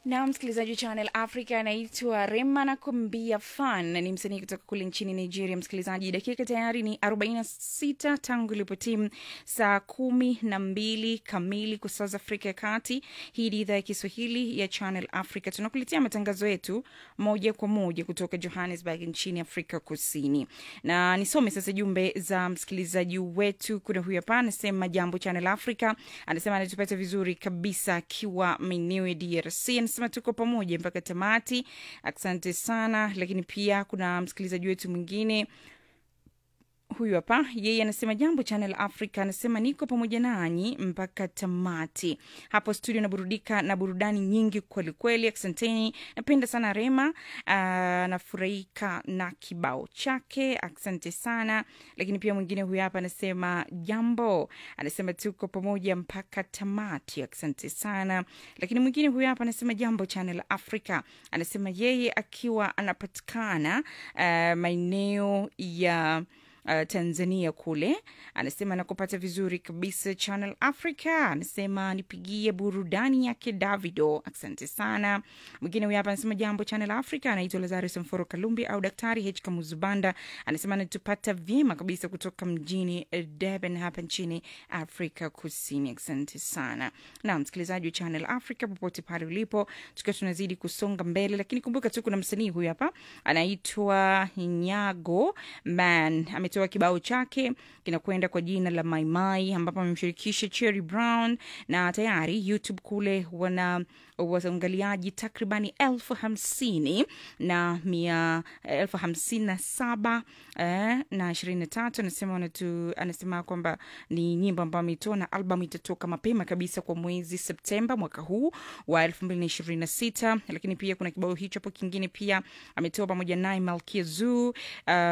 na msikilizaji wa Channel Africa anaitwa Rema na kumbia fan, ni msanii kutoka kule nchini Nigeria. Msikilizaji, dakika tayari ni 46 tangu ilipo timu saa kumi na mbili kamili kwa saa za Afrika ya Kati. Hii ni idhaa ya Kiswahili ya Channel Africa, tunakuletea matangazo yetu moja kwa moja kutoka Johannesburg nchini Afrika Kusini, na nisome sasa jumbe za msikilizaji wetu. Kuna huyu hapa anasema jambo Channel Africa, anasema anatupata vizuri kabisa akiwa maeneo ya DRC anasema tuko pamoja mpaka tamati, asante sana. Lakini pia kuna msikilizaji wetu mwingine huyu hapa, yeye anasema jambo Channel Africa, anasema niko pamoja nanyi mpaka tamati hapo studio, naburudika na burudani nyingi kwelikweli, asanteni. Napenda sana Rema, anafurahika na kibao chake, asante sana. Lakini pia mwingine huyu hapa anasema jambo, anasema tuko pamoja mpaka tamati, asante sana. Lakini mwingine huyu hapa anasema jambo Channel Africa, anasema yeye akiwa anapatikana uh, maeneo ya Uh, Tanzania kule, anasema nakupata vizuri kabisa Channel Africa. Anasema nipigie burudani yake Davido, asante sana. Mwingine huyu hapa anasema jambo Channel Africa, anaitwa Lazarus Mforo Kalumbi au Daktari H Kamuzubanda, anasema anatupata vyema kabisa kutoka mjini Durban hapa nchini Afrika Kusini, asante sana. Na msikilizaji wa Channel Africa popote pale ulipo, tukiwa tunazidi kusonga mbele, lakini kumbuka tu kuna msanii huyu hapa anaitwa Nyago Man ametoa kibao chake kinakwenda kwa jina la Maimai, ambapo amemshirikisha Cherry Brown na tayari YouTube kule wana waangaliaji takribani elfu hamsini na mia elfu hamsini na saba eh, na ishirini na tatu anasema wanatu, anasema kwamba ni nyimbo ambayo ametoa na albamu itatoka mapema kabisa kwa mwezi Septemba mwaka huu wa elfu mbili na ishirini na sita lakini pia kuna kibao hicho hapo kingine pia ametoa pamoja naye Malkia Zoo uh,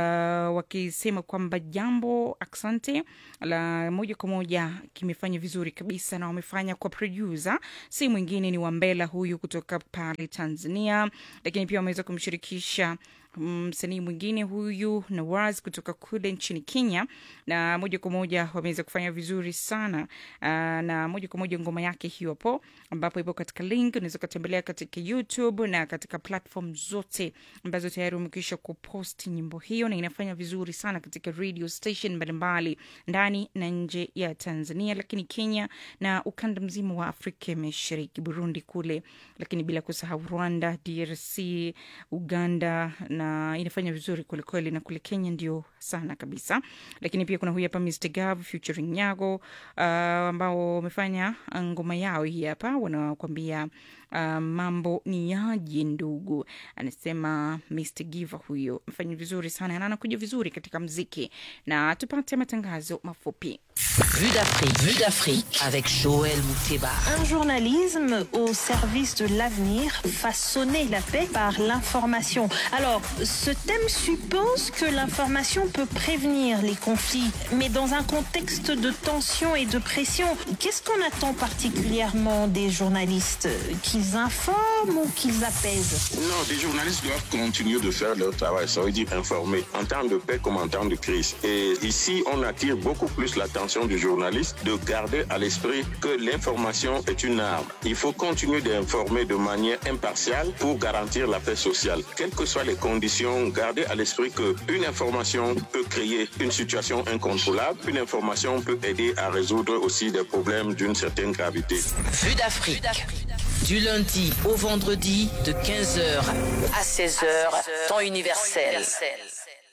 wakisema kwamba jambo asante la moja kwa moja kimefanya vizuri kabisa na wamefanya kwa producer si mwingine ni Wambela huyu kutoka pale Tanzania, lakini pia wameweza kumshirikisha msanii um, mwingine huyu Nawaz kutoka kule nchini Kenya, na moja kwa moja wameweza kufanya vizuri sana uh, na moja kwa moja ngoma yake hiyo hapo, ambapo ipo katika link, unaweza ukatembelea katika YouTube na katika platform zote ambazo tayari wamekwisha kuposti nyimbo hiyo, na inafanya vizuri sana katika radio station mbalimbali ndani na nje ya Tanzania, lakini Kenya na ukanda mzima wa Afrika Mashariki, Burundi kule, lakini bila kusahau Rwanda, DRC, Uganda na inafanya vizuri kwelikweli, na kule Kenya ndio sana kabisa. Lakini pia kuna huyu hapa Mr Gav featuring Nyago uh, ambao wamefanya ngoma yao hii hapa, wanakwambia uh, mambo ni yaje ndugu, anasema Mr Giva huyo amefanya vizuri sana na anakuja vizuri katika mziki, na tupate matangazo mafupi. Vue d'Afrique, Vue d'Afrique avec Joël Mouteba. Un journalisme au service de l'avenir, façonner la paix par l'information. Alors, ce thème suppose que l'information peut prévenir les conflits, mais dans un contexte de tension et de pression, qu'est-ce qu'on attend particulièrement des journalistes Qu'ils informent ou qu'ils apaisent Non, les journalistes doivent continuer de faire leur travail, ça veut dire informer, en temps de paix comme en temps de crise. Et ici, on attire beaucoup plus l'attention du journaliste de garder à l'esprit que l'information est une arme. Il faut continuer d'informer de manière impartiale pour garantir la paix sociale. Quelles que soient les conditions, garder à l'esprit qu'une information peut créer une situation incontrôlable, une information peut aider à résoudre aussi des problèmes d'une certaine gravité. Vue d'Afrique. Du lundi au vendredi de 15h à 16h, temps universel.